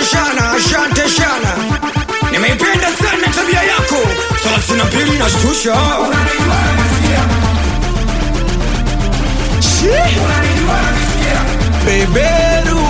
shana, asante shana. Nimeipenda sana tabia yako. Thelathini na mbili inashtusha. Beberu.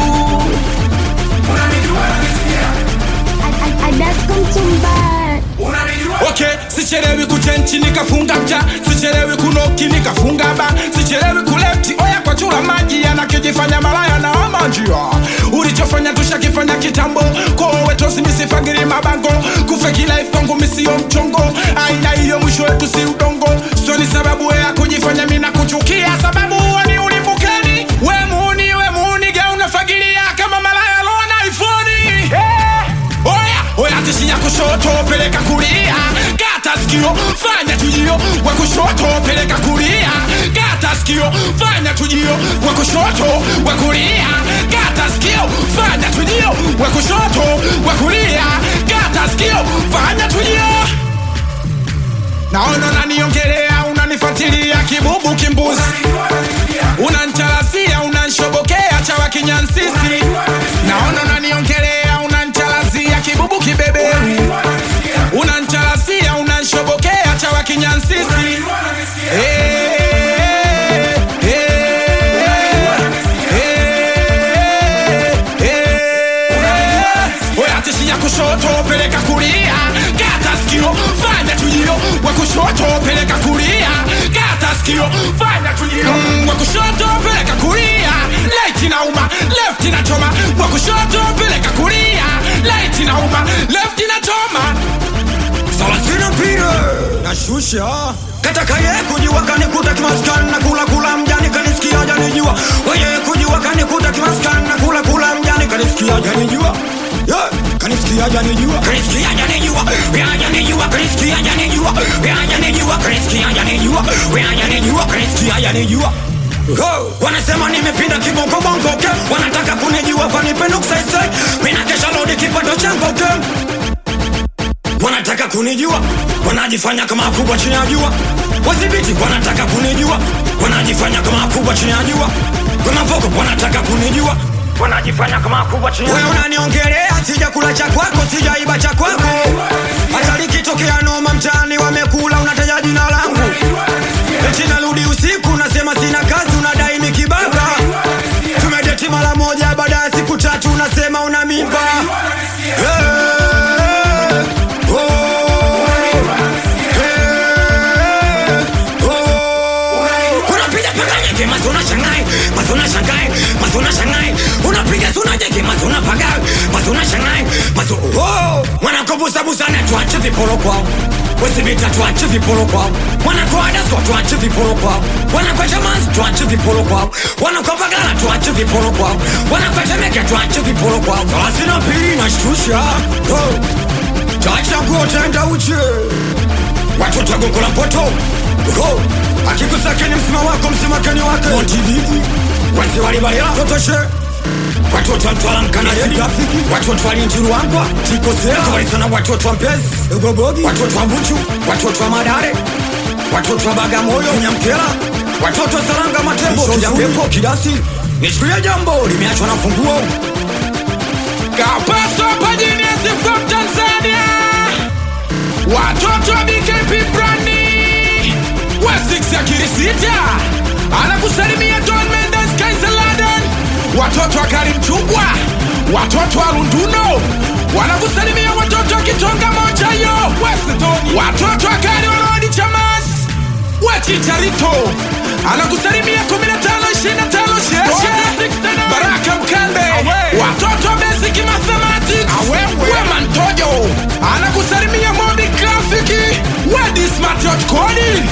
Adasko Mtumba. okay sichelewi kuchenchi nikafunga mcha sichelewi kunoki nikafunga ba sichelewi kulefti oya kwa chula maji yanakijifanya malaya na ama njia ulichofanya tushakifanya kitambo kowetosi misifagiri mabango kufeki life kwangu misio mchongo aina hiyo mwisho wetu si udongo sio ni sababu ya kujifanya mina kuchukia sababu ni ulimbukeni we muuni we muuni ge unafagilia kama malaya lona ifoni hey! oya oya tishia kushoto peleka kulia kata sikio fanya tujio wa kushoto peleka kulia kata sikio fanya tujio wa kushoto wa kulia kata sikio fanya tujio wa kushoto wa kulia kata sikio fanya tujio naona unaniongelea unanifuatilia kibubu kimbuzi unanchalazia unanshobokea chawa kinyansisi naona unaniongelea unanchalazia kibubu kibeberu unanchalazia unanshobokea chawa kinyansisi Eh, eh, eh, eh. Oya tishia kushoto peleka kulia kata sikio fanya tujio wa kushoto peleka kulia kata sikio fanya tujio mm, wa kushoto peleka kulia light inauma left inachoma wa kushoto peleka kulia light inauma left inachoma Thelathini na mbili nashusha. Kataka ye kujua kanikuta kimaskani na kula kula mjani kanisikia janijua. Weye kujua kanikuta kimaskani na kula kula mjani kanisikia janijua. Yeah, kanisikia janijua. Kanisikia janijua. Ya janijua kanisikia janijua. Ya janijua kanisikia janijua. Ya janijua kanisikia janijua. Ho, wanasema nimepinda kibongo bongo okay? wanataka kunijua vanipenda kusaisai mina kesha lodi kipato changu okay? wanataka kunijua wanajifanya kama kubwa chini ya jua wadhibiti wanataka kunijua wanajifanya kama kubwa chini ya jua wamavoko wanataka kunijua wanajifanya kama kubwa chini wewe unaniongelea sijakula cha kwako sijaiba cha kwako hata likitokea noma mtaani wamekula unataja jina langu eti narudi usiku nasema sina kazi unadai mikibaka tumedeti mara moja baada ya siku tatu unasema una mimba hey, unapiga paganyeke mazona shangai mazona shangai mazona shangai unapiga sunajeke mazona pagai mazona shangai mazo oh mwanakobusabusa na tuache viporo kwao wesibita tuache viporo kwao wanakoadasko tuache viporo kwao wanakwachamanzi tuache viporo kwao wanakwapagala tuache viporo kwao wanakwatemeke tuache viporo kwao thelathini na mbili nashtusha oh. chacha nguo tenda uche watoto wagongo la mpoto Ho, akikusakeni msima wako msimakeni wake montididi wasi walibalila totoshe watoto wa mtwala mkanayedi watoto wa linjiru wangwa tikosea walisana watoto wa mpezi egobogi watoto wa buchu watoto wa madare watoto wa bagamoyo nyamkela watoto wa saranga matembo kijambepo kidasi nishukulia jambo limeachwa na funguo Kapaso Pajiniasi from Tanzania Watoto wa BKP Brandi Wesix ya Kirisita Anakusalimia Don Mendes Kaiser Laden Watoto wa Karim Chungwa Watoto wa Lunduno Wanakusalimia watoto wa Kitonga moja yo Westoni Watoto wa Kari Walodi Chamas Wechicharito Anakusalimia 15 25 sheshe Baraka Mkande Watoto wa Basic Mathematics Wema Ntojo Anakusalimia Mobi Grafiki Wedi Smart Coding